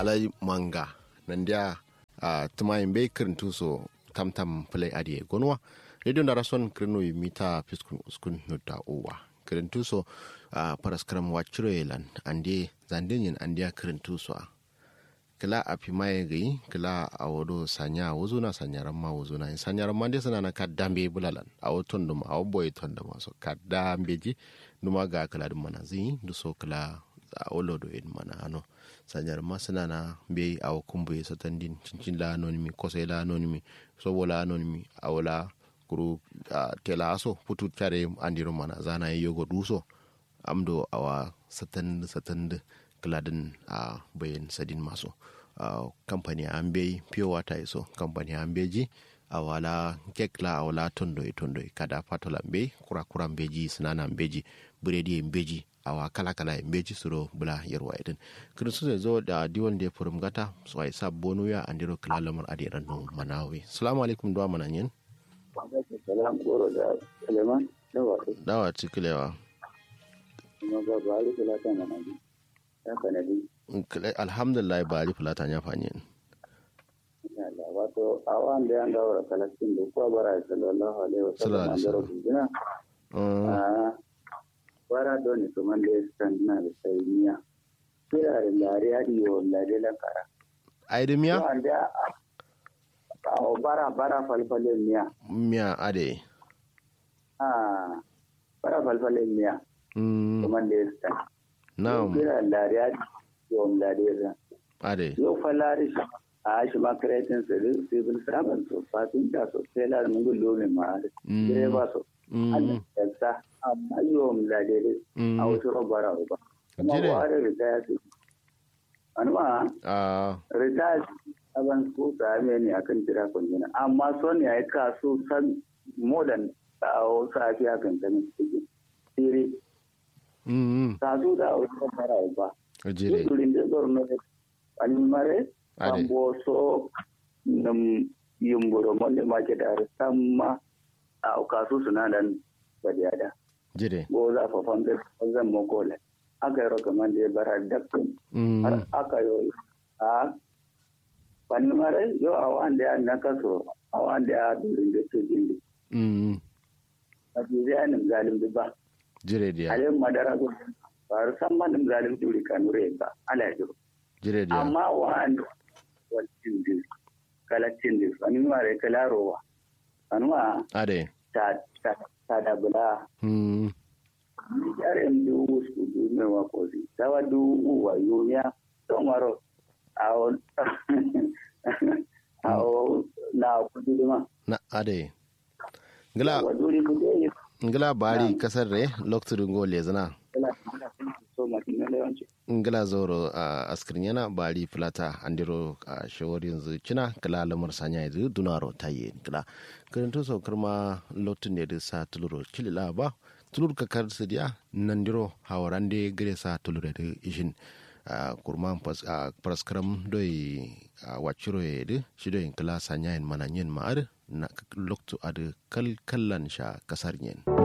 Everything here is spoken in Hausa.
alai manga nan dia a tumayin bai kirintu so tam tam play adie gonwa radio na rason kirino mita fiskun uskun nutta uwa kirintu so a paraskram wachiro yelan ande zandenyin andia kirintu so kila a fi maye gai kila a wado sanya wuzo na sanyaran ma wuzo na sanyaran ma dai suna na kadambe bulalan a waton dum a boy ton da maso kadambe ji numa ga kala dum mana zi du so kala a olo do in mana ano sanyar ma suna na be a kumbu ya satan din cincin la anonimi kosa la anonimi so wala anonimi a wala kuru tela aso putu tare andiro mana zana yogo duso amdo awa satan satan gladin a uh, bayan sadin masu uh, kamfani an bai pure water iso kamfani an beji a wala kekla a wala tondoi tondoi kada fatola be kura kura beji sinana beji biredi beji a wa kala kala beji suro bula yarwa idin kristu zai zo da diwan da ya furum gata su a isa bonu ya an diro kila lamar adiran no manawi salamu alaikum duwa mananyin salam goro da suleiman dawa dawa cikilewa kuma ba ba ali kula ta manajin ya kanadi alhamdulillah ba ali fulata ya fanyi wato a wanda ya gawara kalasin da kuwa bara sallallahu alaihi wasallam an daro bujina a bara doni kuma da ya san na da sayniya kira da lare hadi yo lare la kara ai da miya wanda a bara bara falfale miya miya ade a bara falfale miya kuma da ya san na'am kira lare hadi yo lare la ade yo falare shi a shi ma kreatin su civil servant so fatin da so tela mun gulo ne ma direba so Allah ya sa amma yo mun da dai a wasu robara ba kuma Jire. ba da ritaya su anuma a ritaya aban su ta me ne akan tira kunjina amma son ya yi kaso san modern a wasu afi akan ta ne tiri mm kaso da wasu robara ba jire Turin da zorno da animare Ade. ambo so nam yumburo monde make da samma a kasu suna dan badiyada jire go za fa fambe zan mo gole aka yaro kaman da bara dakkin har mm aka yo a animare yo a wanda ya nakaso a wanda ya durin da ke dindi mm a jiya anin zalim ba jire dia ale madara go har samma nim zalim duri kanure ba ala ya jiro jire dia amma wa'anda walcin din kalacin din wani mare kalarowa wani ma ade ta ta ta da bula mm yare mdu usku du me wa kozi tawa du uwa yunya to maro awo awo na kudu ma na ade ngila wa duri kudu ngila bari kasar re loktu ngo lezana kala so ma kin ne wanci ngila zoro a askirin yana bari filata andiro a shawar yanzu cina kala lamar sanya yanzu dunaro taye kala karanto so karma lotun ne da sa tuluro kilila ba tulur ka kar su dia nandiro hawarande gare sa tulure da ishin a kurma praskaram doi a waciro ya da shi doi kala sanya yin mana yin ma'ar na loktu a da kalkallan sha kasar yin.